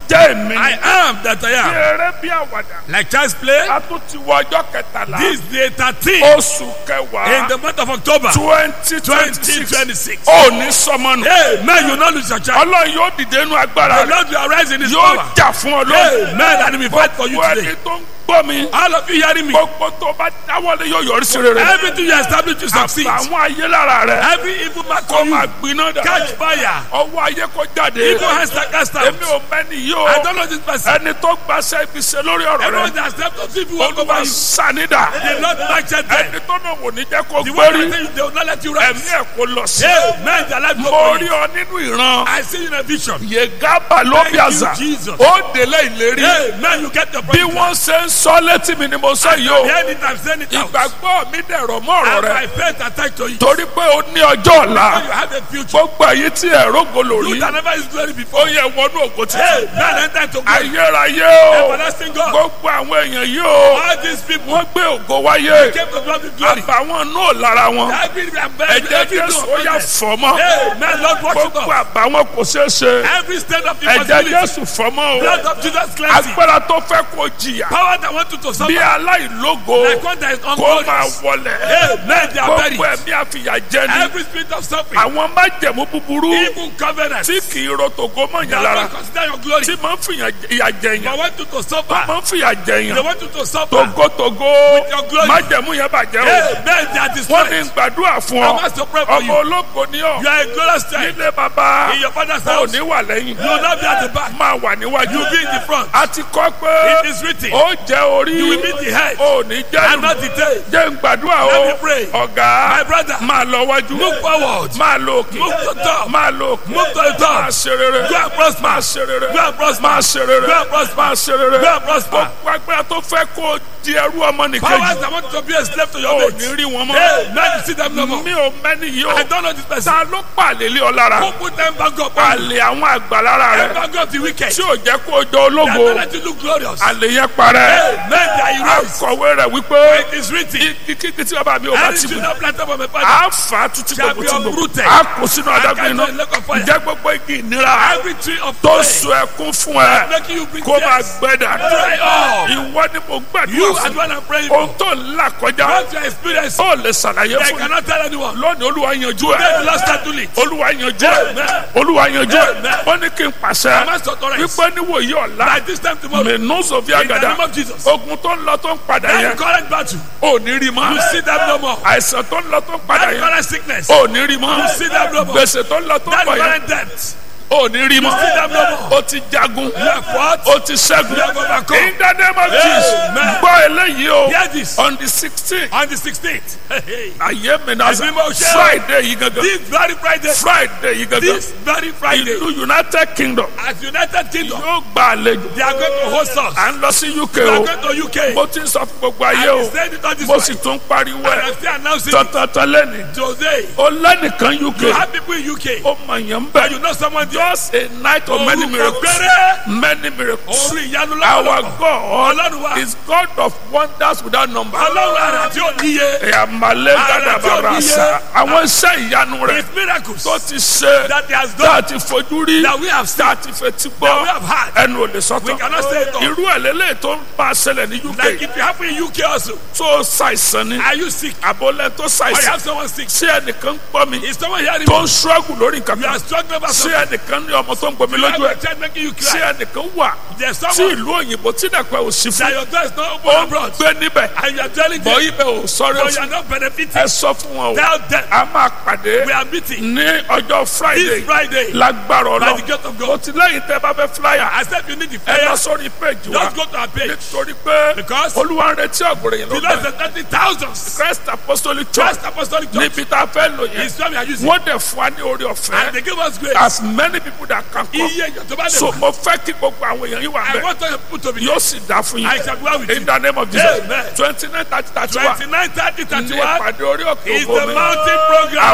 jẹ́ èmi I am that I bí am. eré bí àwàdà Like child's play, a tún ti wọ ọjọ́ kẹtàlá this day 13 oṣù in kẹwàá the month of October twenty twenty six 2026. ó ní sọmọnù Hey, man, you not lose your child. ọlọ́run yóò dìde inú agbára The rẹ̀ Lord will arise in his yóò power. jà fún ọ Hey, lónìí man, and he will fight for you gbogbo today. ẹni tó ń gbọ́ mi All of you hearing me? gbogbo tó bá dáwọ́lé yóò yọrí sí rere Everything you establish to succeed. àtàwọn ayé lára rẹ̀ Every evil man kó come máa you. gbiná dà Catch fire. ọwọ́ ayé kó jáde Evil hands that cast out. èmi ò mẹ́ni yìí o I don't know this person. ẹni tó gbaṣẹ́ ibi ṣe lórí ọ̀rọ̀ Everyone rẹ̀ that stepped up to you walk over olúwa you. sanida The Lord nurtured them. ẹni tó náà wò ní jẹ́ kó The one gbórí that tell you they will not let you ẹ̀mí rise. ẹ̀ kó lọ sí Hey, man, their life go mo for rí you. ọ nínú ìran I see you in a vision. yegaba ló bí Thank àṣà you, Jesus. ó délé ìlérí Hey, man, you get the bí point. wọ́n ṣe ń sọ létí mi ni mo sọ yìí o Hear it, I'm saying it out. ìgbàgbọ́ mi dẹ̀rọ̀ mọ́ ọ̀rọ̀ And rẹ my faith attached to it. torí pé o ní ọjọ́ ọ̀la You have a future. gbogbo èyí tí ẹ̀rọ golo You rí that never is glory ó before. yẹ wọnú ògo Hey, títí man, enter to glory. ayérayé o Everlasting God. gbogbo àwọn èèyàn yìí o All these people wọ́n gbé ògo wáyé came to God with glory. àbàwọn náà lára wọn Every ẹ̀jẹ̀ every jésù ó yà fọ́ mọ́ Hey, man, Lord, watch you gbogbo God. àbàwọn kò ṣeé ṣe Every state of ẹ̀jẹ̀ impossibility. jésù fọ́ mọ́ o Blood of Jesus cleansing. agbára tó fẹ́ kó jìyà Power that want you to bí suffer. aláìlógo Like one that is kó máa unglorious. wọlẹ̀ Hey, man, they are gbogbo buried. ẹ̀mí àfìyàjẹ́ ni Every spirit of suffering. àwọn májẹ̀mú búburú Evil covenant. tí kì í ro tògo mọ́ They yẹn are lára not consider your glory. tí máa ń fìyà ìyà They jẹyàn want you to suffer. máa ń fìyà They jẹyàn want you to suffer. togotogo your glory. májẹ̀mú yẹn bàjẹ́ o Hey, man, they are wọ́n ní destroyed. gbàdúrà fún I ọ must to pray for ọmọ you. ológo ni ọ You are a glorious child. nílé bàbá In your father's ò house. ní wà lẹ́yìn You will not be at the back. máa wà níwájú You will be in the front. a ti kọ́ pé It is written. ó jẹ́ orí You will be the head. ò ní jẹ́ And not the tail. jẹ́ ń gbàdúrà Let o me pray. ọ̀gá My brother. máa lọ wájú Move forward. máa lọ òkè Move to top. máa lọ òkè Move to the top. máa ṣe rere Go and prosper. máa ṣe rere Go and prosper. máa ṣe rere Go and prosper. máa ṣe rere Go and prosper. gbogbo agbára tó fẹ́ kó o di ẹrú ọmọ nìkejì Powers that want to be a slave to your ò mate. ní rí wọn mọ́ Hey, now you see them no more. mi ò mẹ́ni yìí o I don't know this person. ta ló pàlè lé ọ lára Who put them back up? on you? àlè àwọn àgbà lára rẹ Them back up the wicked. tí ò jẹ́ kó o jọ They ológo are not let you look glorious. àlè yẹn parẹ́ Hey, men they are erased. akọ̀wé rẹ̀ wípé It is written. kíkí tí bàbá mi ò bá And ti it bù should not plant up on my father. a fà á títí Shall gbogbo be tí gbogbo uprooted. a kò sínú And adágún cast iná on the lake of fire. ǹjẹ́ gbogbo igi ìnira Every tree of tó pain. so ẹkún fún ẹ Making you bring kó máa tears. gbẹ dà Dry up. ìwọ ni mo You gbàdúrà are fún the one I'm praying ohun for. tó ń là kọjá What you experience, ó lè ṣàlàyé I fún mi cannot tell anyone. lónìí olúwa yanjú Let the ẹ Lord start to lead. olúwa yanjú ẹ Amen. olúwa yanjú ẹ Amen. wọ́n ní kí n I pàṣẹ must authorize. wípé níwòyí ọ̀la By this time tomorrow, in mẹ́nu sọ̀fì the àgàdà name of Jesus, ogun tó ń lọ tó ń padà that yẹn current battle, ò ní rí mọ́ you see them no more. àìsàn tó ń lọ tó ń padà That yẹn current sickness, ò ní rí mọ́ you see them no more. gbèsè tó ń lọ tó ń That bọ̀ yẹn current debt, ò ní rí mọ́ you see them no more. ó ti jagun You have fought, ó ti ṣẹ́gun you have overcome. in the name of Jesus Amen. gbọ́ eléyìí o Hear this. on the sixteen On the 16th, hey, hey, ayé mi náà Ẹ̀mí mọ̀ ṣe o. Friday yìí gangan this very Friday, Friday yìí gangan this very Friday, ìlú United Kingdom at United Kingdom, yóò gba àlejò they are going to host us. à ń lọ sí UK We are o going to UK. mo ti ń sọ fún gbogbo ayé I o said it on this mo one. sì tún pariwo And ẹ I'm still announcing it tọ̀tọ̀tọ̀ lẹ́nu today. ó lẹ́nìkan UK You have people in UK. ó mọ̀ yẹn But bẹ́ẹ̀ you know someone there. just a night of many Orúkọ miracles péré. many miracles Orí ìyanu our lọ́wọ́lọ́wọ́. God Ọlọ́run wa. is God of wonders without number. Ọlọ́run ara tí ó níye. Ìyàmàlẹ́ Ara tí ó gàdàbàrà níye. sá. Àwọn iṣẹ́ ìyanu rẹ̀ It's miracles tó ti ṣe that he has tá done a ti fojú rí that we have seen, tá a ti fetí that we gbọ́ have had. ẹnu ò lè We sọ́tọ̀. cannot say it all. Irú ẹ̀ lélẹ̀ tó ń bá a ṣẹlẹ̀ ní Like UK if you happen in UK also, tó ṣàìsàn ni are you sick? àbọ̀lẹ̀ tó Or you ṣàìsàn have someone sick? ṣé ẹnìkan ń gbọ́ mi Is someone hearing tó me? ń ṣọ́ọ̀gù lórí nǹkan You are kan struggling about ṣé something. ẹnìkan ní ọmọ tó ń gbomi You have lójú a ẹ̀ child making you ṣé cry. ẹnìkan wà There's tí someone ìlú òyìnbó tí dàpẹ́ ò sí that fún your door is not ó open ń abroad. gbé níbẹ̀ And you are telling bọ́ them, ibẹ̀ ò sọ́rẹ́ but you fún are not benefiting. ẹ sọ fún wọn o Tell them, a máa pàdé we are meeting ní ọjọ́ Friday this Friday lágbára by the ọlọ́run gate of o God. ti lẹ́yìn tẹ́ bá fẹ́ flyer I said you need the ẹ lọ fire. sórí page wa Just go to our page. nítorí pé Because olúwa ń retí ọ̀gọ̀rọ̀ yẹn the Lord lọ́gbà said thirty thousands. Christ Apostolic Church Christ Apostolic Church níbi tá a fẹ́ lò yẹn is what we are using. wọ́n dẹ̀ fún wa ní orí And ọ̀fẹ́ they give us grace. as many people that can come Iye èèyàn tó bá lè so wá. mo fẹ́ kí gbogbo àwọn èèyàn yìí wà I bẹ́ẹ̀ want to put to be yóò sì dá fún I yín shall go out with in you. the name of Jesus Amen. twenty nine thirty thirty one Twenty-nine, thirty, ní thirty-one ìpàdé orí òkè is ògo the mi mountain program.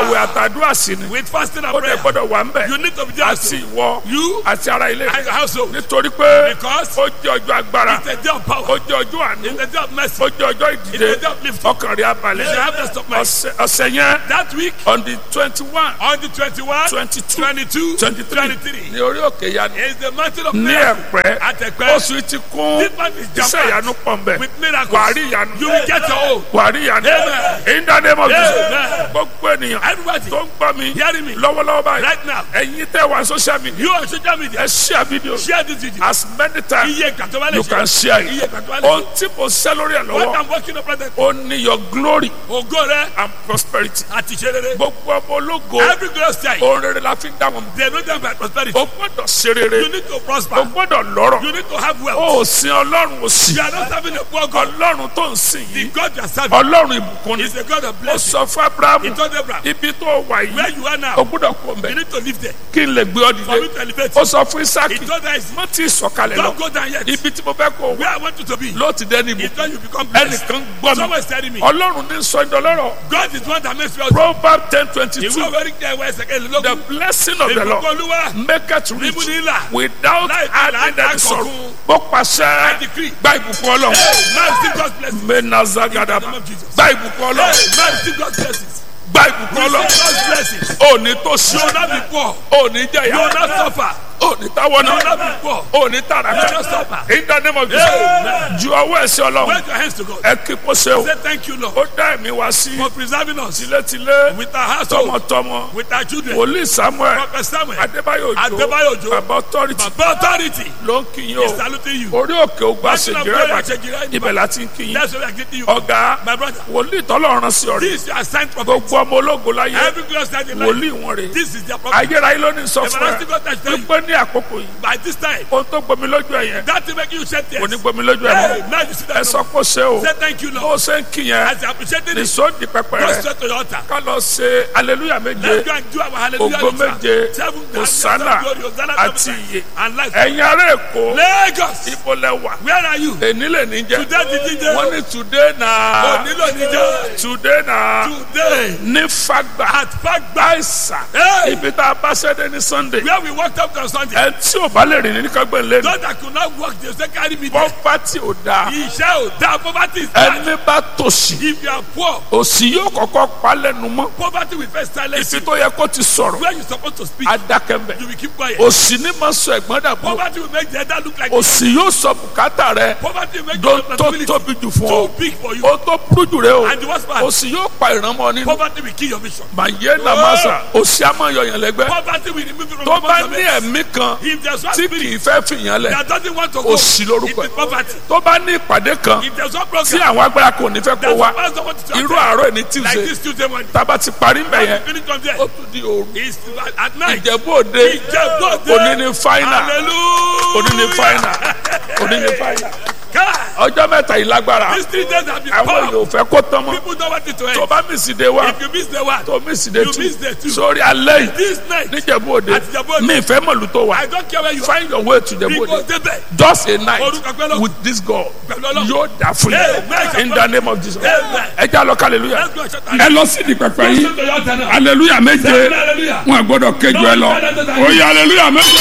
àwẹ̀ àtàdúrà sí ni with fasting and ó dẹ̀ prayer. gbọ́dọ̀ wà ń bẹ̀ You need to be there àti ìwọ You àti ara ilé and your household. nítorí pé Because ó jẹ́ ọjọ́ agbára it's a day of ó power. jẹ́ ọjọ́ àánú It's a day of mercy. ó jẹ́ ọjọ́ ìdìde It's a day of lifting. ọkàn rẹ̀ abalẹ̀ You should have rest of mind. ọ̀sẹ̀ ọ̀sẹ̀ yẹn That week, on the twenty one on the 21, twenty two 22, twenty three 23, ní orí òkè yanu is the mountain of ní miracle. ẹ̀pẹ́ At Ẹ̀pẹ́. oṣù yìí ti kún This month is iṣẹ́ jam-packed ìyanu pọ̀ nbẹ̀ with miracles. wàá rí ìyanu You will get your own. wàá rí ìyanu Amen. in the name of Jesus Amen. gbogbo ènìyàn Everybody tó ń gbọ́ mi hearing me lọ́wọ́lọ́wọ́ báyìí right now. ẹ̀yin tẹ́ wà social media You on social media. ẹ share video Share this video. as many times Iye ìgbà tó bá lè you ṣe. can share Iye it ìgbà tó bá lè ohun ṣe. tí mo ṣẹ́ lórí ẹ̀ What lọ́wọ́ I'm working on present. ó ní your glory Ògo rẹ̀ and prosperity àti ìṣe rere. gbogbo ọmọ ológo Every glorious time. ohun rere la fi ń dá wọn mọ̀ They know them by prosperity. o gbọ́dọ̀ ṣe rere You need to o prosper. gbọ́dọ̀ lọ́rọ̀ You need to have wealth. o ò sin ọlọ́run ò sí You are not serving a poor God. ọlọ́run tó ń sìn The yìí God you are serving ọlọ́run ìbùkún ni is a God of ó blessing. sọ fún abrahamu He told Abraham, ibi tó wà where yìí you are o now, gbọ́dọ̀ kó you mbẹ need to live there. kí n lè gbé ọ For me dìde to elevate ó you. sọ fún He isaki told us, mo ti sọ̀kalẹ̀ lọ don't go down yet. ibi tí mo fẹ́ kó Where wà I want you to be. ló ti dẹ́ni It's ibùkún when you become blessed. ẹnìkan gbọ́ mi Someone is telling me, ọlọ́run ní sọ ìdọ́lọ́rọ̀ God is one that makes wealth. proverb ten twenty Ìwé two ọ̀rẹ́ jẹ́ ìwé ẹsẹ̀ kejì the lógún. blessing of the Ìbùkún lord Olúwa make it rich Níbo ni ìlà? without Láì fi adding làálàá any sorrow kọ̀ọ̀kan. mo pàṣẹ decree. gba ìbùkún ọlọ́run Now receive God's blessing. menazagadaba name of Jesus. gba ìbùkún ọlọ́run Now receive God's blessings. gba ìbùkún Receive ọlọ́run God's blessings. òní tó sí You will not be poor. òní You will jẹyà not suffer. òní táwọn You will náà not be poor. òní You tàràkà will not suffer. in the name of Jesus Amen. ju ọwọ́ ẹ̀sẹ̀ ọlọ́run Raise your hands to God. ẹ kí kó ṣe o Say thank you, Lord, ó dá ẹ̀mí wá sí for preserving us tilétilé with our household, tọmọtọmọ with our children. wòlíì samuel Prophet Samuel, adébáyò Adébáyò òjò Òjó. bàbá authority Baba authority ló ń kí yín is o saluting you. orí òkè ògbà Mountain of ṣèjìrẹ́ glory, ìbàdàn Àṣejìrẹ́ ibẹ̀ Ìbàdàn. láti ń kí yín That's why I get to you. ọ̀gá My brother, wòlíì tọ́lọ́run sí ọ̀rẹ́ this is your assigned prophet. gbogbo ọmọ ológo láyé Every glorious time in life, wòlíì wọn rè this is their prophet. ayérayé ló ní sọ fún ẹ Everlasting God has tell you, wípé ní àkókò yìí by this time, ohun tó gbomi lójú ẹ yẹn that will make you shed kò ní tears. gbomi lójú ẹ Hey, mọ́ now you see ẹ that. sọ pé ó ṣe o Say thank you, bó Lord. ṣe ń kí yẹn As you appreciated ní it, sóòdì pẹpẹ go rẹ straight to your altar. ká lọ ṣe aleluya méje Let's go and do our hallelujah. ògo ritual. méje Seven Hosanna glory, Hosanna, àti seven iye and life. ẹ̀yin ará èkó Lagos, ibo lẹ wà where are you? èní lè ní jẹ Today the DJ. wọ́n ní today na Onílò níjẹ́. today na Today ní fagbà at Fagba. àìsàn Hey, ibi tá a bá ṣẹ́dẹ̀ ní sunday where we walked up on Sunday. ẹ tí ò bá lè rìn ní kágbẹ́ lẹ́nu Those that could not walk, they say carry me there. pọ́pátì ò dáa Iṣẹ́ ò dáa, poverty is bad. ẹni bá tòṣì If you are poor, òṣì yóò kọ́kọ́ pa lẹ́nu mọ́ poverty will first silence ifi you. tó yẹ kó ti sọ̀rọ̀ Where you supposed to speak, adákẹ́mbẹ̀ you will keep quiet. òṣì ní máa sọ ẹ̀gbọ́n dàbọ̀ Poverty will make the elder look like òṣì yóò sọ bùkátà rẹ poverty will make dó your tó responsibility tóbi jù fún too ọ big for you. ó tó burú jù rẹ o And the worst part, òṣì yóò pa ìrànmọ́ nínú poverty will kill your vision. màyé nàmásà òṣì á máa yọyàn lẹ́gbẹ́ Poverty will remove you from tó the bá of ní it. ẹ̀mí kan If there's one tí spirit kì í fẹ́ fìyàn lẹ̀ that doesn't want to go, òṣì lórúkọ it is ẹ̀ poverty. tó bá ní ìpàdé kan If there's one tí program àwọn agbára kò ní fẹ́ kó that wá supposed to want to irú attend, àárọ̀ ní like tuesday this Tuesday morning, tába ti parí ń bẹ̀ yẹn finish from there. ó tún di òru It's at night. ìjẹ̀bú òde Ìjẹ̀bú-Òde. òní ní fáínà Hallelujah. òní ní fáínà òní ní fáínà God, ọjọ́ mẹ́ta yìí lágbára these three days have been àwọn èèyàn powerful. ò fẹ́ kó tán mọ́ People don't want it to tó end. bá mísì dé wá If you miss the one, tó mísì dé You tú miss the two. sórí alẹ́ yìí this night, níjẹ̀bú òde Àti Ìjẹ̀bú-Òde. mi ìfẹ́ mọ̀lú tó wà I don't care where you are. find your way to Ìjẹ̀bú Because òde they beg. just a night Orúkọ pẹ́lú. with this God Pẹ̀lú Ọlọ́run. yóò dà fún Amen. yín in the name of Jesus Amen. ẹ já lọ hallelujah Let's go and shut ẹ lọ sí di pẹpẹ yìí Go to your altar now. hallelujah méje Hallelujah. wọn gbọ́dọ̀ kéjọ ẹ lọ ó yẹ hallelujah méje.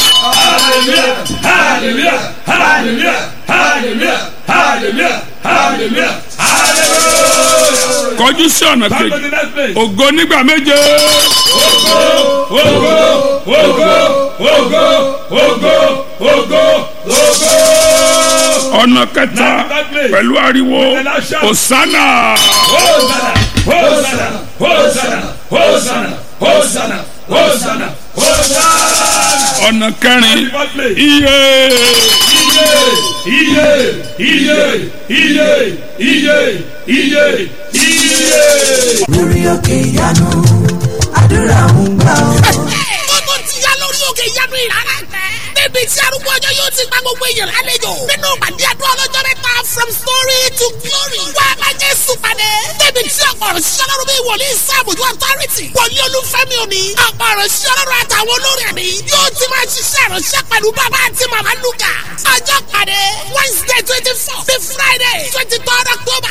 Hallelujah. Hallelujah. Hallelujah. Hallelujah. Hallelujah. Hallelujah. Hallelujah. kọjú sí ọ̀nà Come to kejì the next place. ògo nígbà méje Ogo, ogo, ogo, ogo, ogo, ogo. ọ̀nà kẹta pẹ̀lú ariwo osana Hosanna, Hosanna, Hosanna, Hosanna, Hosanna, Hosanna, Hosanna. ọ̀nà kẹrin First place. iye Iye, iye, iye, iye, iye, iye. lórí òkè ìyanu àdúrà ń gbà ọ́. Gbogbo ti ya lórí òkè ìyanu ìrara tẹ. Níbi tí arúgbó ọjọ́ yóò ti gba gbogbo èèyàn lálejò. Nínú ìpàdé àdúrà ọlọ́jọ́ mẹ́ta from story to glory. Wá a máa Jésù pàdé. Níbi tí ọ̀pọ̀ ọ̀rọ̀ ṣiṣẹ́ lọ́rùn bí wòlíì sáàbùjú authority. Wòlíì olúfẹ́mi òní. Ọ̀pọ̀ ọ̀rọ̀ ṣiṣẹ́ lọ́rùn àtàwọn olórí ẹ̀mí. Yóò ti máa ṣiṣẹ́ ìránṣẹ́ pẹ̀lú bàbá àti màmá Lúkà. Ọjọ́ pàdé Wednesday twenty four sí Friday twenty third October. Bákan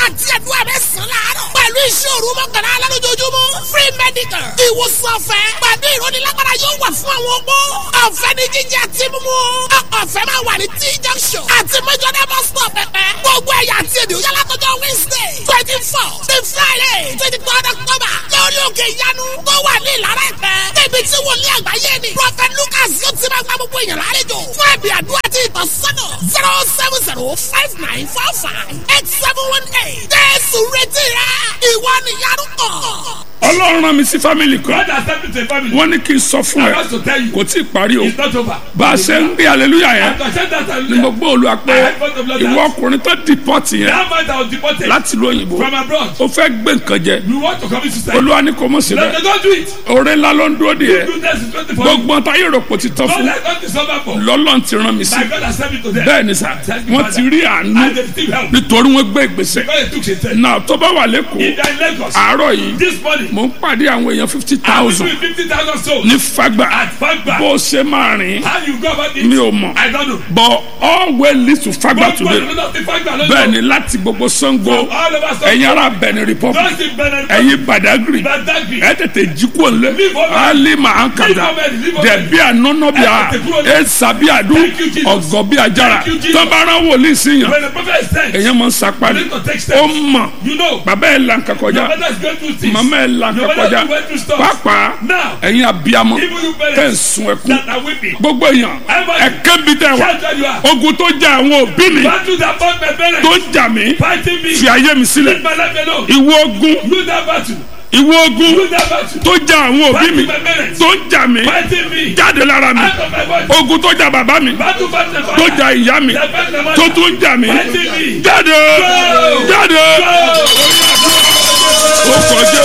wákàtí àdúrà mẹ́sàn-án láàárọ̀. pẹ̀lú iṣẹ́ òru mọ́kànlá alálójoojúmọ́. free medical. ìwòsàn ọ̀fẹ́. pẹ̀lú ìrónilágbára yóò wà fún àwọn opó. ọ̀fẹ́ ní jíjẹ àti mímú. ọ̀fẹ́ máa wà ní t junction. àti mẹ́jọ́dá bus stop pẹ̀pẹ́. gbogbo ẹ̀yà àti èdè òyà látọjọ́ wednesday twenty four the friday twenty third october. lórí òkè ìyanu tó wà ní ìlara ẹ̀pẹ́. níbi tí wòlíì àgbáyé ni. prophet lucas yóò ti máa gba gbogbo èèyàn lálejò. fún ẹ̀bì àdúrà àti ìtọ́sọ́nà zero seven zero five nine four five eight seven one eight. jésù retí rẹ ìwọ nìyanu kàn. ọlọ́run rán mi sí fámìlì kan God has sent me to a family. wọ́n ní kí n sọ fún I ẹ want to tell you. kò tí ì parí o It's not over. bá a ṣe ń rí aleluya yẹn I said that ni mo gbọ́ olúwa pé ìwọ ọkùnrin tó dìpọ́tì yẹn That man that was deported láti ìlú òyìnbó from abroad. ó fẹ́ gbé nǹkan jẹ We want to commit suicide. olúwa ní kò mọ̀ sí No, bẹ́ẹ̀ they don't do it. oore ńlá ló ń dúró de yẹ Do this is 24. gbogbo táyé rògbò ti tán God fún has not discovered for. lọ́lọ́n ti rán mi sí My God has sent me to them. bẹ́ẹ̀ ni sà wọ́n ti rí àánú And they still help. nítorí wọ́n gbé ìgbésẹ̀ Because they took a step. náà tó bá wà lẹ́kọ̀ọ́ If they are in Lagos, àárọ̀ yìí this morning, mò ń pàdé àwọn èèyàn fifty I will thousand do 50,000 souls. ní fagbà At Fagba. bó o ṣe máa rìn How you go about it? mi ò mọ̀ I don't know. but all way leads to fagbà But today but not the Fagba. no, bẹ́ẹ̀ no. ni láti gbogbo sango From all over South ẹ̀yin ará benin republic Just in Benin. ẹ̀yin badagry Badagry. ẹ tètè jí kúrò nílẹ̀ Leave over. ali máa ń kàdá Leave over, leave over. dẹ̀bí ànọ́nọ́bíà Ẹ tètè kúrò nílẹ̀. ẹ̀sàbíàdú Thank you, Jesus. ọ̀gọ́bíàjára Thank you, Jesus. tọ́bárà wòlíì síyàn When the prophet is sent, èèyàn máa ń sapá ni You need to take steps. ó mọ̀ you know, bàbá ẹ̀ là ń kakọjá your mother is going through things. màmá ẹ̀ là ń Your mother kakọjá is going through stuff. pàápàá Now, ẹ̀yin abiyamọ even you tẹ̀ ń parents sun ẹkún that are weeping, gbogbo èèyàn Everybody. ẹ̀kẹ́ bi tẹ̀ wá shout where you are. ogun tó jà àwọn òbí mi Battle that fought my parents. tó jà mí Fighting me. fi ayé mi sílẹ̀ Leave my life alone. ìwọ ogun Lose that battle. ìwọ ogun Lose that battle. tó jà àwọn òbí mi Fighting my parents. tó jà mí Fighting me. jáde lára mi Out of my body. ogun tó jà bàbá mi Battle fight my tó father. jà ìyá mi That fight my tó mother. tún jà mí Fighting me. jáde jáde ó kọjá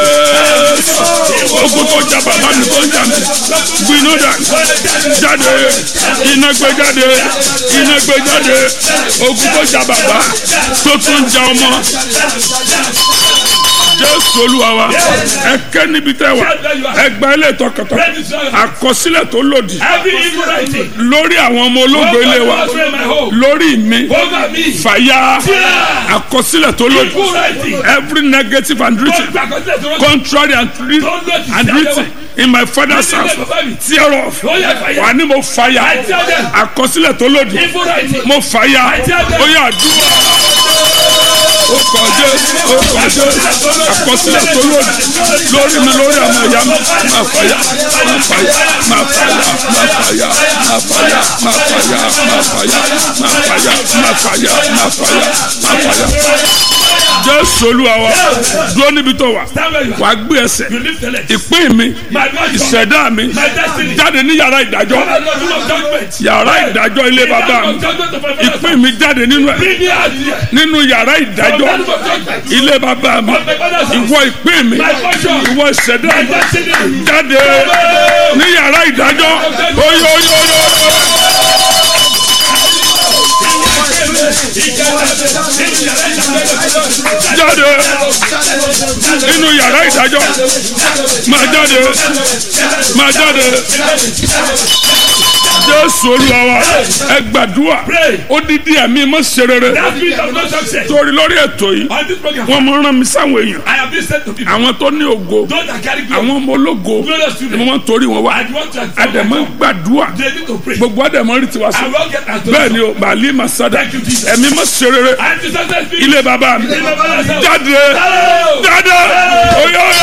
ogun tó jà bàbá mi tó jà mí gbiná dà jáde iná gbé jáde iná gbé jáde ogun tó jà bàbá tó tún jà ọmọ jésù olúwa wa ẹ kẹ́ níbi tẹ́ wà ẹ gba ilé tọkàntọ àkọsílẹ̀ tó lòdì Every evil writing. lórí àwọn ọmọ ológo ilé wa Over my home. lórí mi Over me. fàyà àkọsílẹ̀ tó lòdì Evil writing. every negative and written Don't back on that. Don't contrary and written and written in my father's house tear off wà ní mo fàyà àkọsílẹ̀ tó lòdì Evil writing. mo fàyà ó yà dúró ó kọjá ó kọjá àkọsílẹ̀ tó lòdì lórí mi lórí àwọn ìyá mi máa fàyà máa fàyà máa fàyà máa fàyà máa fàyà máa fàyà máa fàyà máa fàyà máa fàyà máa fàyà máa fàyà. jésù olúwa wa dúró níbi tó wà Stand where you are. wàá gbé ẹsẹ̀ You lift the leg. ìpín mi My God. ìṣẹ̀dá mi My destiny. jáde ní yàrá ìdájọ́ Father, Lord, do not judgment. yàrá ìdájọ́ ilé bàbá mi Judgment of my father's ìpín mi jáde nínú ẹ̀ Bring me out here. nínú yàrá ìdájọ́ From that of judgment. ilé bàbá mi Of my father's house. ìwọ ìpín mi My portion. ìwọ ìṣẹ̀dá My mi destiny. jáde ní yàrá ìdájọ́ oyoyoyo jáde nínú yàrá ìdájọ́ máa jáde máa jáde jésù olúwa wa ẹ gbàdúrà ó dídí ẹ̀mí mọ́ ṣe rere That spirit of no success. torí lórí ètò yìí On this program, wọ́n mọ rán mi sáwọn èèyàn I have been sent to people. àwọn tó ní ògo Those that carry glory. àwọn ọmọ ológo Glorious ni children. wọ́n torí wọn wá And want to àdèmọ́ gbàdúrà They need to pray. gbogbo àdèmọ́ rí tiwa sí I will get that. bẹ́ẹ̀ ni o bàálí masada Thank you, Jesus. ẹ̀mí mọ́ ṣe rere And to success people. ilé bàbá mi In my father's house. jáde Hello. jáde oyè oyè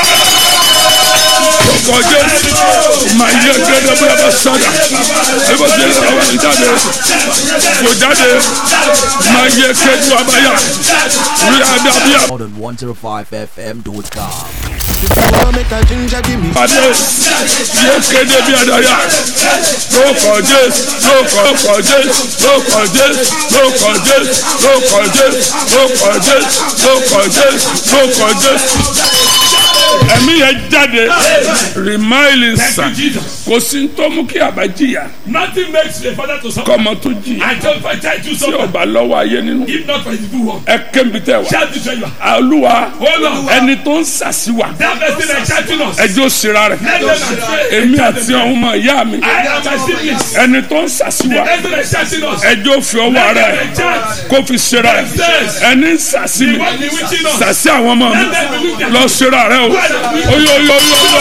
kọjá máa yẹ gẹ́gẹ́ bí a bá sọdà ẹ bá ṣe àwọn ìjáde kò jáde máa yẹ kẹjú abáyà rí adàbíà More than 105fm.com. pàdé yẹ kéde bí adàyà ló kọjá ló kọjá ló kọjá ló kọjá ló kọjá ló kọjá ló kọjá ló kọjá. ẹ̀mí yẹn jáde rìmáìlì Thank sàn you, Jesus. kò sí tó mú kí àbá jìyà Nothing makes a father to suffer. kọ́mọ tó jìyà I tell my child to tí suffer. ọba lọ́wọ́ ayé nínú If not for his good work. ẹ kébi tẹ wá Shout this where you are. olúwa Hold on. ẹni tó ń sàṣìwà That person is shouting us. ẹjọ́ sira rẹ̀ Let them astray. èmi àti ọ̀hún mọ̀ ìyá mi I am my siblings. ẹni tó ń sàṣìwà The person is shouting us. ẹjọ́ fi ọwọ́ Let rẹ̀ them chant. kó fi sira rẹ̀ ẹni ń sàṣì mi What be witching us? sàṣì àwọn ọmọ mi Let them be wicked. lọ sira rẹ̀ o oyo oyo oyo oyo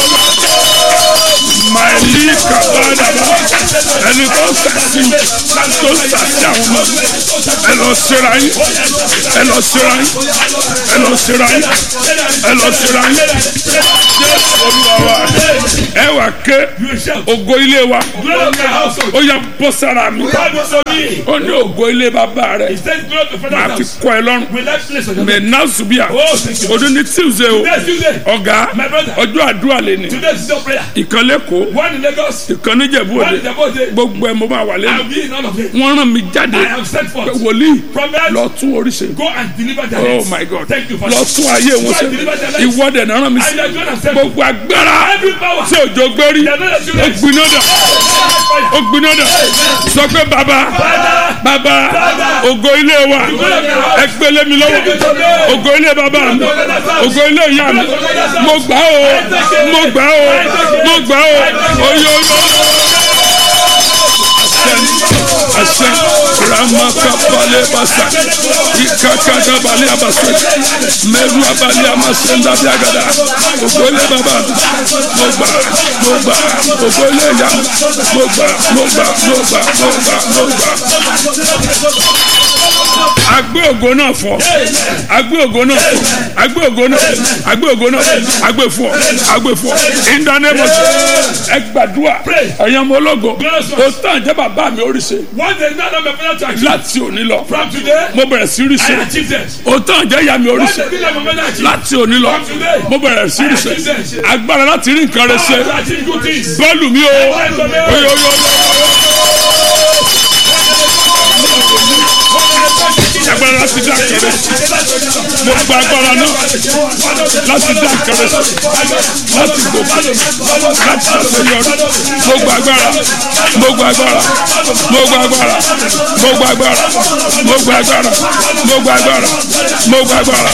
maili kabadaba ẹni tó ń sàṣì mi tó ń sàṣì àwọn ọmọ mi ẹ lọ sira yín ẹ lọ sira yín ẹ lọ sira yín ẹ lọ sira yín jésù olúwa wa ẹ wà ké You shout. ògo ilé wa Glory to my household. ó yà bọ́ sára mi God was on me. ó ní ògo ilé bàbá rẹ̀ He said, Glory to máa Father's fi house. kọ́ ẹ lọ́rùn Will that place on your mẹ náà subia Oh, thank you. ọdún ní tuesday o Next Tuesday. ọ̀gá My brother. ọjọ́ àdúrà lè ní Today is your prayer. ìkan lẹ́kọ̀ọ́ One in Lagos. ìkan níjẹ̀bú One òde in Jabode. gbogbo ẹ̀ mo máa wà lẹ́nu I'll be in all of it. wọ́n rán mi jáde I am sent pé forth. wòlíì Prophet. lọ tún oríṣi Go and deliver their oh heads. my god Thank you, lọ Father. tún ayé wọn ṣe ìwọ́dẹ̀ náà rán mi sí And you are going to send gbogbo agbára every power. tí òjò gbérí They are not ó assurance. gbiná dà ó gbiná dà sọ pé bàbá bàbá ògo ilé wa ẹ gbélé mi lọ́wọ́ ògo ilé bàbá mi ògo ilé ìyá mi mo gbà ó mo gbà ó mo gbà ó oyo àṣẹ ramaka balẹ̀ basa ìkàkàdà balẹ̀ abasa mẹ́rù abalẹ̀ amasẹ́ńdà bí agada ògo ilé bàbá mi mo gbà mo gbà ògo ilé ìyá mi mo gbà mo gbà mo gbà mo gbà mo gbà agbé ògo náà fọ agbé ògo náà fọ agbé ògo náà agbé ògo náà agbé fọ agbé fọ ìdánimọ̀ ẹ gbàdúrà ẹ̀yin ọmọ ológo o tán jẹ́ bàbá mi oríṣi One day, none of my father to achieve. láti òní lọ From today, mo bẹ̀rẹ̀ sí I ríṣe achieved it. o tán jẹ́ ìyá mi One oríṣi day, none of my father achieved. láti òní lọ mo bẹ̀rẹ̀ sí ríṣe agbára láti rí nǹkan rẹ ṣe I achieved good things. bọ́ọ̀lù mi o oyo oyo agbára láti dá kẹrẹ mo gba agbára náà láti dá kẹrẹ láti gòkè láti ṣàṣeyọrí mo gba agbára mo gba agbára mo gba agbára mo gba agbára mo gba agbára mo gba agbára mo gba agbára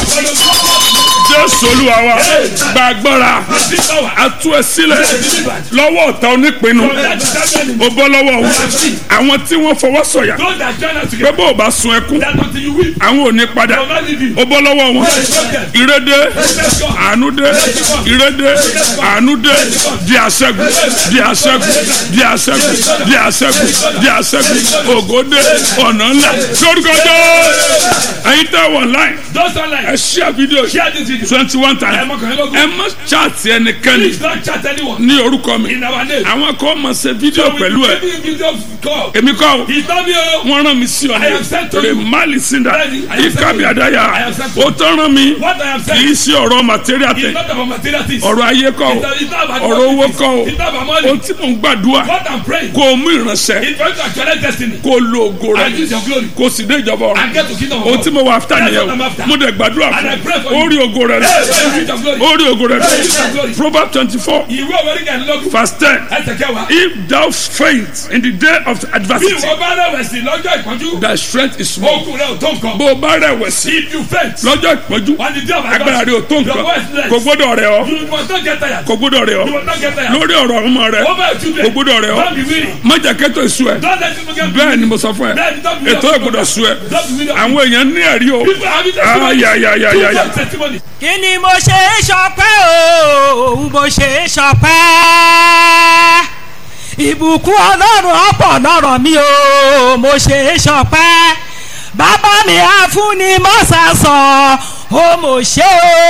jésù olúwa wa gba agbára atú ẹ sílẹ̀ lọ́wọ́ ọ̀tá onípinnu o bọ́ lọ́wọ́ wọn àwọn tí wọ́n fọwọ́ sọ̀yà Those that join us pé together, bó o bá sun ẹkún that until you weep, àwọn ò ní padà will not leave you. o bọ́ lọ́wọ́ wọn ìrédé àánú dé ìrédé àánú dé di àṣẹ́gun di àṣẹ́gun di àṣẹ́gun di àṣẹ́gun di àṣẹ́gun ògo dé ọ̀nà ńlá lórúkọ jẹ́ ẹ̀yin tẹ́ wọ̀ láì Those ẹ online, ṣíà fídíò share this video. twenty one Ẹ times mọ kàn lógún. ẹ má chaati ẹnikẹ́ni Please don't chat anyone ní orúkọ mi in our name. àwọn kan máa ṣe fídíò pẹ̀lú ẹ Giving video call. èmi kọ́ o He's not me. oh. wọ́n rán mi sí ọ I am sent to ní you. remali sinda Bẹ́ẹ̀ni, I am sent ikabi to you. adaya I am sent to o you. tán rán mi What I am kì í saying ṣe ọ̀rọ̀ material is tẹ not about material things. ọ̀rọ̀ ayé kọ́ o It's not about ọ̀rọ̀ owó quantities. kọ́ o It's not about o money. tí mò ń gbàdúrà What I'm praying kó o mú ìránṣẹ́ is for you to actualize destiny kó o lo ògo rẹ and use your glory kó o sì dé ìjọba ọ̀run and get to kingdom of o God. tí mo wà after That's nìyẹn what I'm o after. mo dẹ̀ gbàdúrà And I pray for fún o you. rí ògo rẹ Hey, hey, use your glory. o rí ògo rẹ Use your glory. proverbs twenty four Ìwé òwe kan lógún. verse ten Ẹsẹ̀ kẹwàá. if thou faint in the day of Bí adversity ìwọ bá rẹ̀wẹ̀sì lọ́jọ́ ìpọ́njú, thy strength is small okùn rẹ̀ ò tó nǹkan. bó o bá rẹ̀wẹ̀sì If you faint, lọ́jọ́ ìpọ́njú on the day of agbára rẹ ò tó your nǹkan voice less. kò gbọ́dọ̀ rẹ̀ ọ́ You must not get tired. kò gbọ́dọ̀ rẹ̀ ọ́ You must not get tired. lórí ọ̀rọ̀ ọmọ rẹ Over your children. kò gbọ́dọ̀ rẹ̀ ọ́ Don't be weary. mọ̀jà kẹ́tọ̀ ìṣú ẹ̀ Don't let people get bẹ́ẹ̀ ni mo sọ fún ẹ Bẹ́ẹ̀ni, don't be ètò weary. ìgbọ́dọ̀ sú ẹ Don't be weary. àwọn èèyàn ní ẹ̀rí o People having testimony. ayayayayaya People have testimony. kí ni mo ṣe é ṣọpẹ́ o mo ṣe é ṣọpẹ́ ìbùkún ọlọ́run ọ̀pọ̀ lọ́rọ̀ mi o mo ṣe é ṣọpẹ́ bàbá mi á fún ni mọ́sà sọ ó mo ṣe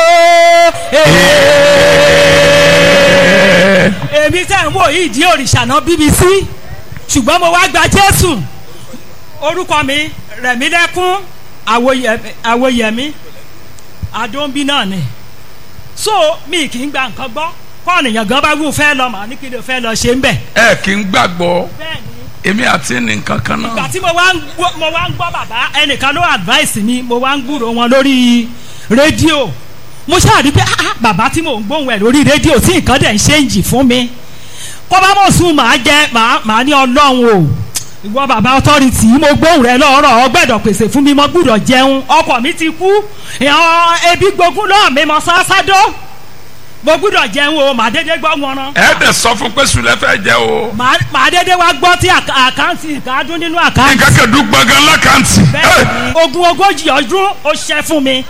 o. èmi tẹ̀ ń wò yìí di òrìṣà náà bbc ṣùgbọ́n mo wá gba jésù orúkọ mi rẹ̀mílẹ́kún àwòyẹ- àwòyẹmí àdóńbí náà ni so mi kì í gba nǹkan gbọ́ kọ́ọ̀nìyàn gan bá wù fẹ́ lọ màá ní kí ló fẹ́ lọ ṣe ń bẹ̀. ẹ kì í gbàgbọ́ bẹ́ẹ̀ ni èmi àti ní nǹkan kan ìgbà náà tí mo wá ń gbọ́ mo wá ń gbọ́ bàbá ẹnìkan ló advice mi mo wá ń gbúrò wọn lórí rédíò mo ṣáà rí i pé ah, ah, bàbá tí mò ń gbóhùn ẹ̀ lórí rédíò tí nǹkan dẹ̀ ń ṣe ń jì fún mi kó bá mọ̀ sùn màá jẹ màá màá ní ọlọ́run o ìwọ bàbá ọtọ́rìtì mo gbóhùn rẹ lọ́rọ̀ ọgbẹ́dọ̀ pèsè fún mi mo gbúdọ̀ jẹun ọkọ mi ti kú ìhàn ebi gbógun lọ́ọ̀ mi mọ sásádó mo gbúdọ̀ jẹun o màá dédé gbọ́ wọn rán ẹ dẹ̀ sọ fún pé sùlẹ̀ fẹ́ jẹ o màá màá dédé wá gbọ́ tí àká- àkáǹtì ìkádún nínú àkáǹtì nǹkan kẹ̀dú gbọ̀ngàn lákàntì. bẹ́ẹ̀ ni ogún ogójì ọdún ó ṣẹ́ fún mi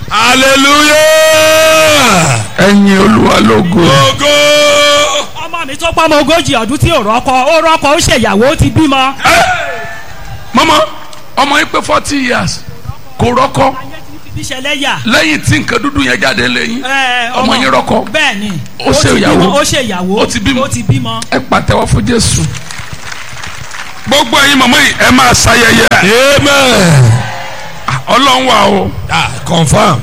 hallelujah. ẹ̀yin olúwa lógo. Ògo. ọmọ mi tó pọ́ ọmọ ogójì ọdún tí ò rọ́kọ ó rọ́kọ ó ṣèyàwó ó ti bímọ. mọ́mọ́ ọmọ yín pé forty years kò rọ́kọ ayé ti fi bí ṣẹlẹ̀ yà. lẹ́yìn tí nǹkan dúdú yẹn jáde lẹ́yìn Ẹ, ọmọ yín rọ́kọ bẹ́ẹ̀ ni Ó ṣe ti ìyàwó. bímọ, ó ṣe ìyàwó Ó ti bímọ. ó ti bímọ. ẹ pàtẹ́wọ́ fún jésù. gbogbo ẹ̀yin mọ̀mọ́ yìí ẹ máa ṣayẹyẹ. Amen. ọlọ́run wà o. Ah, confirm.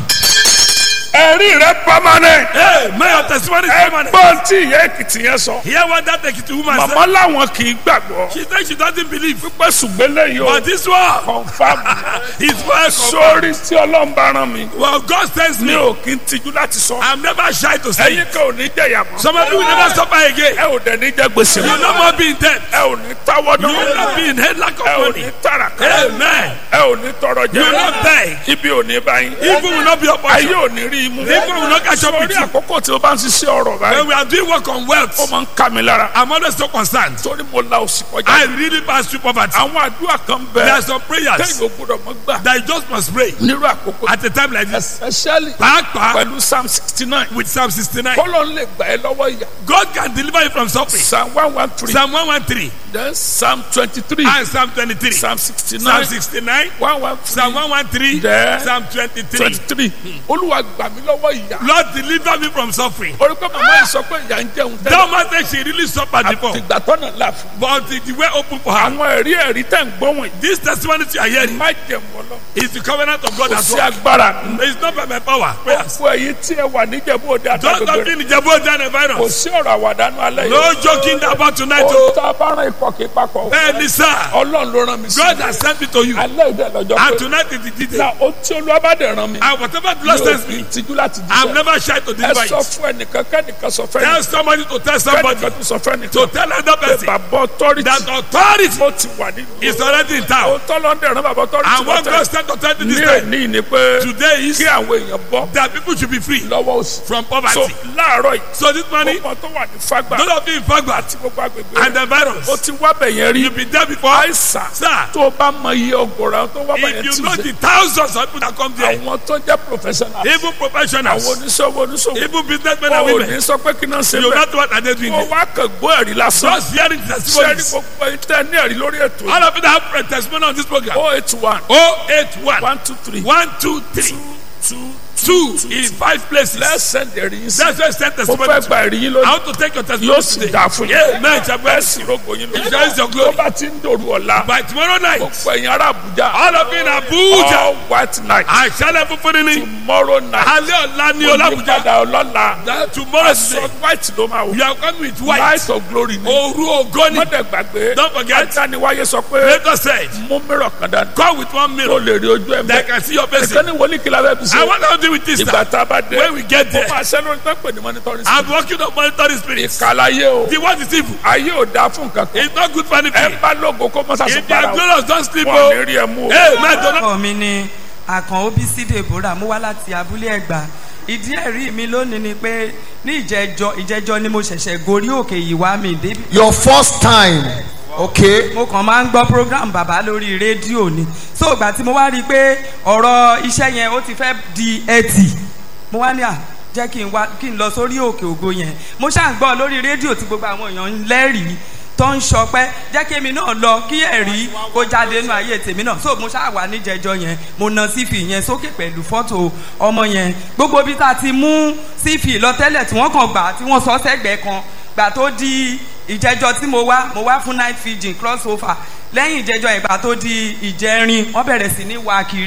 ẹ̀rí rẹ permanent. Hey, may your testimony is permanent. ẹgbọ́n tí ìyá èkìtì yẹn sọ. Hear what that Ekiti woman màmá said. làwọn kì í gbàgbọ́. She said she doesn't believe. pípẹ́ ṣùgbọ́n lẹ́yìn o. But this one, confam. his word confirmed. sórí tí ọlọ́run bá rán mi. Well, God sends mi me. ò kí n tijú láti sọ. I'm never shy to say ẹ̀yin it. kan ò ní jẹ̀yà mọ́. Some of you will never suffer again. ẹ ò dẹ̀ ní jẹ gbèsè You mọ́. no more be in debt. ẹ ò ní táwọ́ You will not be in head lack ẹ of ò money. ní tàràkà. Amen. ẹ ò ní tọrọ jẹ. You will not beg. ibi ò ní báyìí. Evil will not be your ayé portion. ò ní rí imú. Evil will not catch up with sórí you. àkókò tí o bá ń ṣiṣẹ́ ọ̀rọ̀ báyìí. When we are doing work on ó wealth, máa ń ká mi lára. I'm always so concerned. torí mo la òsì I kọjá. really pass through poverty. àwọn àdúrà kan There bẹ. are some prayers tẹ́yìn ò gbọ́dọ̀ mọ́ gbà. that you just must pray nírú àkókò. at a time like this. especially Pàápàá pẹ̀lú psalm sixty nine. with Psalm 69. kọ́lọ́ ń lè gbà ẹ́ lọ́wọ́ ìyá. God can deliver you from suffering. psalm one one three. Psalm 113 then psalm twenty three. and Psalm 23. psalm sixty Psalm nine. 69, one one Psalm 113, There. Psalm 23. twenty three. olúwa gbà mí lọ́wọ́ ìyá. Lord deliver me from suffering. orí pé màmá yìí sọ pé ìyá ń jẹun tẹ́lẹ̀. That man said she really suffered before, àtìgbà tọ́nà là fún. but the, the way open for her. àwọn ẹ̀rí ẹ̀rí tẹ̀ ń gbọ́ wọ̀nyí. This testimony you are hearing má jẹun ọlọ́. is the covenant of God kò at sí work. agbára. It's not by my power. Prayers. fún ẹyin tí ẹ wà níjẹ̀bú òde Just àtàgbègbè not rẹ̀. in the Jabo Dan kò virus. sí ọ̀rọ̀ àwàdánù alẹ́ No joking about tonight. ó oh. tá a bá rán ikọ̀ kí papọ̀. Bẹ́ẹ̀ni sá, ọlọ́run ló rán mi sí. God has sent me to you. alẹ́ ìdẹ lọ́jọ́ And pé. tonight is the detail. na o tí olúwa bá dẹ̀ rán mi. And whatever the Lord mi ò sends fi me, tijú láti I'm jíṣẹ́. never shy to ẹ deliver sọ it. fún ẹnìkan kẹ́nìkan sọ fẹ́ Tell nìkan. somebody to tell somebody kẹ́nìkan tó sọ fẹ́ to nìkan. tell another pé person bàbá ọtọ́rìtì. that authority ó ti wà nínú. is already in town. òótọ́ ló ń dẹ̀ rán bàbá ọtọ́rìtì. And what God sent authority this ní time èní ni pé today is kí àwọn èèyàn bọ́ that people should be free lọ́wọ́ òsì. from so poverty. láàárọ̀ yìí. So this morning, ọmọ tó wà ní fagbà. those of you in Fagba àti gbogbo agbègbè and rẹ̀. the virus, ó ti wá bẹ̀yẹn rí. you've been there before. àìsàn. Sir, tó o bá mọ iye ọgọ́rọ̀ tó wá bẹ̀yẹn if tí you know ṣe. the thousands of people that come there, àwọn tó jẹ́ professional. even àwọn professionals, oníṣòwò oníṣòwò. even businessmen o and ò women, ní sọ pé kí náà ṣe you bẹ́ẹ̀. not what are they doing ó there. wá kàn gbọ́ ẹ̀rí lásán. Just hearing sẹ́ni testimonies. gbogbo ìtẹ́ ní ẹ̀rí lórí ètò All of you that have testimony on this program. o eight one 081 one two three 123 two two in five places. let's send ẹ̀rí yín sí. That's why I sent mo testimony. fẹ́ to gba ẹ̀rí yín I lónìí. want to take your testimony yóò sì today. dà fún Yeah, yín. man, it's bẹ́ẹ̀ sì rògbò yín It is your lónìí. glory. tó bá ti ń dòru ọ̀la. By tomorrow night, gbogbo ẹ̀yin ará Àbújá. all of you in Abuja, all white night. àṣálẹ̀ funfun ni tomorrow night. alẹ́ ọ̀la ni ọlábùjá. olùpadà ọlọ́la. That tomorrow aṣọ day, white ló máa wò. we are coming with white. light of glory ni. Òru ògo ni. mọ́tẹ̀ gbàgbé. Don't forget. àtàníwáyé sọ pé Later said, mú mìíràn kan dání. come with one o mirror lè rí ojú ẹ̀ that mẹ́. can see your face. ẹ̀kan ní wọlé kí la fẹ́ fi I ṣe. want to deal with this ìgbà now. tá a bá dé. When we get mo there, máa ṣẹ́ lórí tó ń pè ní monitoring I'm spirit. working on monitoring spirits. ìkàlàyé o. The word is evil. ayé ò dáa fún nǹkan kan. It's not good for ẹ anything. bá lógo kó mọ́sá sọ If you are para o. glorious, don't sleep. wọn Oh, ò ní rí ẹ mú o. hey, man, don't orúkọ mi ni àkàn obc deborah mo wá láti abúlé ẹgbà ìdí ẹ̀rí mi lónìí ni pé ní ìjẹjọ ìjẹjọ ni mo ṣẹ̀ṣẹ̀ gorí òkè yìí wá mi débi Your first time. Okay. mo kàn máa ń gbọ́ program bàbá lórí rédíò ni so ìgbà tí mo wá rí i pé ọ̀rọ̀ iṣẹ́ yẹn ó ti fẹ́ di ẹtì mo wá ní à jẹ́ kí n wá kí n lọ sórí òkè ògo yẹn mo ṣáà ń gbọ́ lórí rédíò tí gbogbo àwọn èèyàn ń lẹ́rìí tó ń sọpẹ́ jẹ́ kí èmi náà lọ kí ẹ̀rí kó jáde nínú ayé tèmi náà so mo ṣáà wà níjẹjọ yẹn mo na sífì yẹn sókè pẹ̀lú fọ́tò ọmọ yẹn gbogbo bí tá a ti mú sífì lọ tẹ́lẹ̀ tí wọ́n kàn gbà tí wọ́n sọ sẹ́gbẹ̀ẹ́ kan gbà tó di ìjẹjọ tí mo wá mo wá fún night feeding cross over lẹ́yìn ìjẹjọ ìgbà tó di ìjẹrin wọ́n bẹ̀rẹ̀ sí ní wá kiri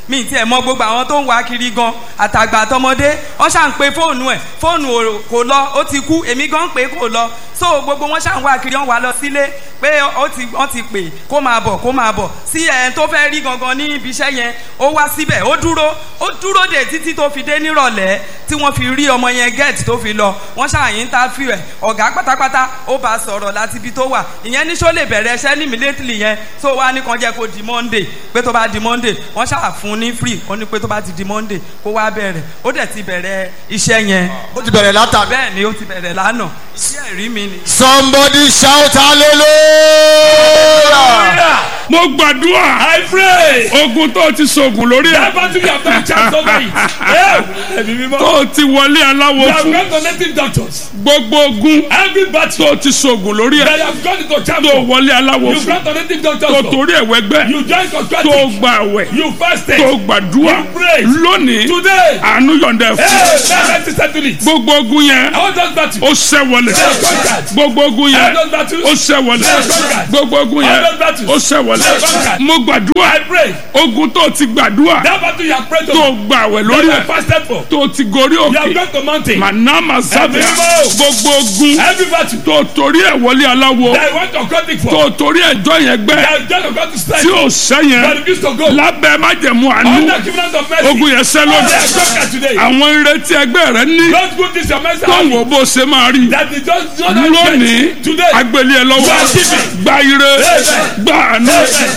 mi ì tiẹ̀ mọ gbogbo àwọn tó ń wá kiri gan àtàgbà àtọmọdé wọ́n ṣà ń pe fóònù ẹ̀ fóònù ò- kò lọ ó ti kú èmi gan pé kò lọ so gbogbo wọn ṣà ń wá kiri wọ́n wá lọ sílé pé ó ti wọ́n ti pè kó máa bọ̀ kó máa bọ̀ sí ẹ̀ tó fẹ́ rí gangan ní ibi iṣẹ́ yẹn ó wá síbẹ̀ ó dúró ó dúró dè títí tó fi dé nírọ̀lẹ́ tí wọ́n fi rí ọmọ yẹn gẹ́ẹ̀tì tó fi lọ wọ́n ṣàyìn tá fi ẹ̀ ọ̀gá pátápátá ó bá sọ̀rọ̀ láti ibi tó wà ìyẹn ní sọ lè bẹ̀rẹ̀ iṣẹ́ ní immediately yẹn tó wá ní kan jẹ́ kó di monday pé tó bá di monday wọ́n ṣàfún un ní free wọ́n ní pé tó bá ti di monday kó wá bẹ̀rẹ̀ ó dẹ̀ ti bẹ̀rẹ̀ iṣẹ́ yẹn ó ti bẹ̀rẹ̀ látàbí. bẹ́ẹ̀ ni ó ti bẹ̀rẹ̀ lánàá iṣẹ́ ẹ̀rí mi ni. somebody shout hallelujah. mo gbàdúrà I pray. ogun tó ti sògùn lórí ẹ̀ That battle you have done chance over it. Yeah. Ẹ̀mí mímọ́. tó ti wọlé aláwo You have fún gone to native doctors. gbogbo ogun Every battle tó ti sògùn lórí that ẹ̀ you have gone into chance tó for. wọlé aláwo You fún gone to native doctors tó for. torí ẹ̀wẹ́ gbẹ́ You join tó cosmetic. gba àwẹ̀ You fasted. tó gbàdúrà You prayed. lónìí Today. àánú yọ̀ǹda ẹ̀ Hey, fún now let's settle it. gbogbo ogun yẹn All those battles. ó ṣẹ́ wọlé conquered. gbogbo ogun yẹn All those battles. ó ṣẹ́ wọlé conquered. gbogbo ogun yẹn All those battles. ó ṣẹ́ wọlé conquered. mo gbàdúrà I pray. ogun tó ti gbàdúrà That battle you have prayed tó to. gba àwẹ̀ That lórí you ẹ̀ have fasted for. tó ti gorí You have òkè gone to mountain. manama sábẹ́ Ẹ̀mí mímọ́. gbogbo ogun Every battle. tó torí ẹ̀ wọlé aláwo That you want to occultic for. tó torí ẹjọ́ yẹn gbẹ́ That you just got to strike. tí ò sẹ́ But yẹn refuse to go. lábẹ́ májẹ̀mú àánú Under covenant of mercy. ogun yẹn sẹ́ They lónìí are conquered today. àwọn ìrètí ẹgbẹ́ rẹ ní Don't go this your mercy. tó ń wò bó ṣe máa rí That is just not lónìí today. agbélé ẹ lọ́wọ́ You are giving. gba ire gba àánú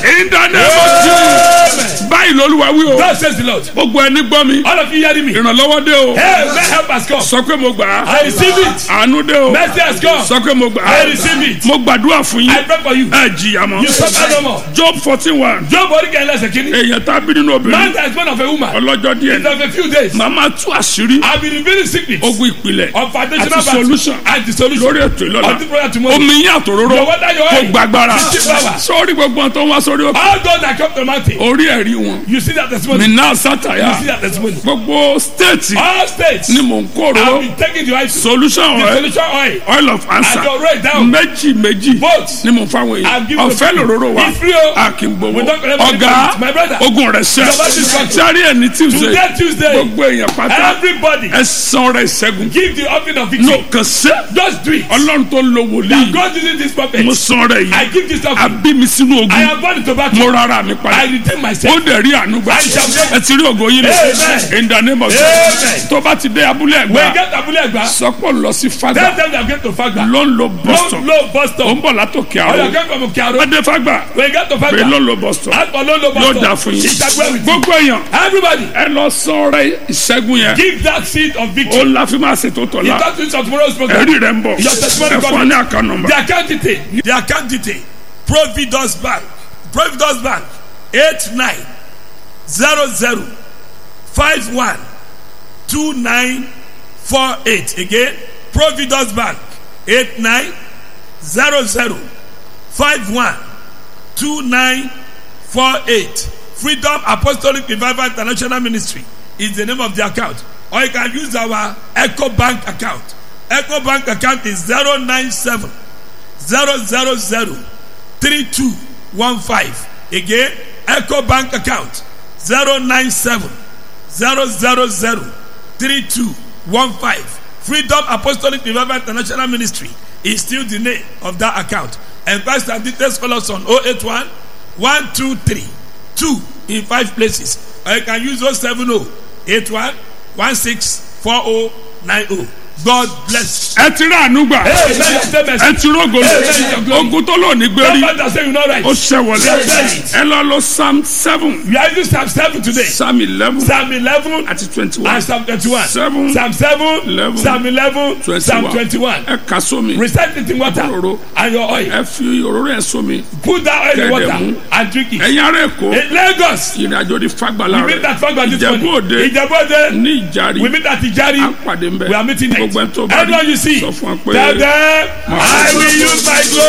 ìdánimọ̀tì báyìí lolúwa wí o God says the Lord. gbogbo ẹni gbọ́ mi All of you hearing me. ìrànlọ́wọ́ dé o Hey, may help has come. sọ pé mo gbà á I receive it. àánú dé o Mercy has come. sọ pé mo gbà I á receive it. mo gbàdúrà fún I yín pray for you. ẹ jìyà mọ́ You suffer no more. job fourteen one Job oríkà ẹlẹ́sẹ̀ kìíní. èèyàn tá a bí nínú Man obìnrin that is born of a woman. ọlọ́jọ́ díẹ̀ In of a few days. màmá tú àṣírí I will reveal the secret ogun ìpìlẹ̀ of foundational àti battle solution and the solution lórí ètò ìlọ́la of the prayer tomorrow. omi yín àtòróró Your water, your kò oil. gbàgbára Fifty power. sórí gbogbo àwọn tó ń wá sórí òkè All those that come to the mountain. orí ẹ̀rí wọn You see that testimony. nínà You sátàyà see that testimony. gbogbo stéètì All states. ni mò ń kó I've òróró been taking the oil. solution The oil solution oil. oil of answer I go right down. méjì méjì Both. ni mò ń fáwọn I've èèyàn given ọ̀fẹ́ to you. lòróró wa It's free o. a kì í gbowó We don't collect ọ̀gá money. My brother. ogun rẹ̀ sẹ́ Your body is gone. sáré ẹ̀ ní tuesday Today Tuesday. gbogbo èèyàn pátá Everybody. ẹ san rẹ̀ ìṣẹ́gun Give the offering of ní victory. òkàn sẹ́ Just do it. ọlọ́run tó ń lo That wòlíì God using this prophet. mo san rẹ̀ I yìí give this offering. àbí mi sínú I ogun am born into battle. mo rárá mi I padà redeem ó myself. dẹ̀ rí àánú gbà I shall make- ẹ ti rí ògo yín lọ Amen. in the name of Amen. Jesus tó bá ti dé abúlé When ẹ̀gbá get Abule Egba, sọpọ̀ lọ sí tell fagbà them they are going to Fagba. ló ń lo boston Low, low bus ó stop. ń bọ̀ látòkè Or you are àrò going from Okearo. adé fagbà When you get to pé ló Fagba, ń lo boston ask for low, low bus yóò stop. dà fún yín Ìṣàgbé with you. gbogbo èèyàn Everybody, ẹ lọ sọ rẹ ìṣẹ́gun yẹn give that seed of ó victory. la fi máa ṣètò tọ̀la It does of tomorrow's program. ẹ̀rí rẹ̀ ń bọ̀ Your testimony ẹ fún wa ní àká nọmba The account detail. The account detail. Providence Bank. Providence Bank. Eight nine zero zero five one two nine four eight. Again, Providence Bank. Eight nine zero zero five one two nine four eight. Freedom Apostolic Revival International Ministry is the name of the account. Or you can use our Echo Bank account. Echo Bank account is zero nine seven zero zero zero three two one five. Again, Echo Bank account zero nine seven zero zero zero three two one five. Freedom Apostolic Revival International Ministry is still the name of that account. And Pastor and details call us on 081 123 2 in five places. Or you can use 070 81 16 4090. God bless. ẹ ti rí àánú gbà Hey, man, your statement. ẹ ti rógo lò ogun tó lò ní gbérí Somebody that say you know right. ó ṣẹ̀wọ̀lẹ̀ ẹ lọ lọ psalm seven We are using Psalm 7 today. psalm eleven Psalm 11 àti twenty one and Psalm 21. Seven. Psalm 7, Eleven. Psalm 11, twenty Psalm one 21. ẹ kà sómi Recite it in water Òróró. and your oil. ẹ fi òróró yẹn sómi Put that oil in Kẹ̀dẹ̀ water mú. and drink it. ẹ̀yin ará èkó In Lagos, ìrìn àjò di fagbala we meet rẹ at Fagba this Ìjẹ̀bú morning. Òde Ìjẹ̀bú Òde, ní ìjàre we meet at Ijari. à ń pàdé ń bẹ We are meeting gbogbo ẹ next. tó bá Everyone you see, sọ fún wa pé tell them, I will use my glory.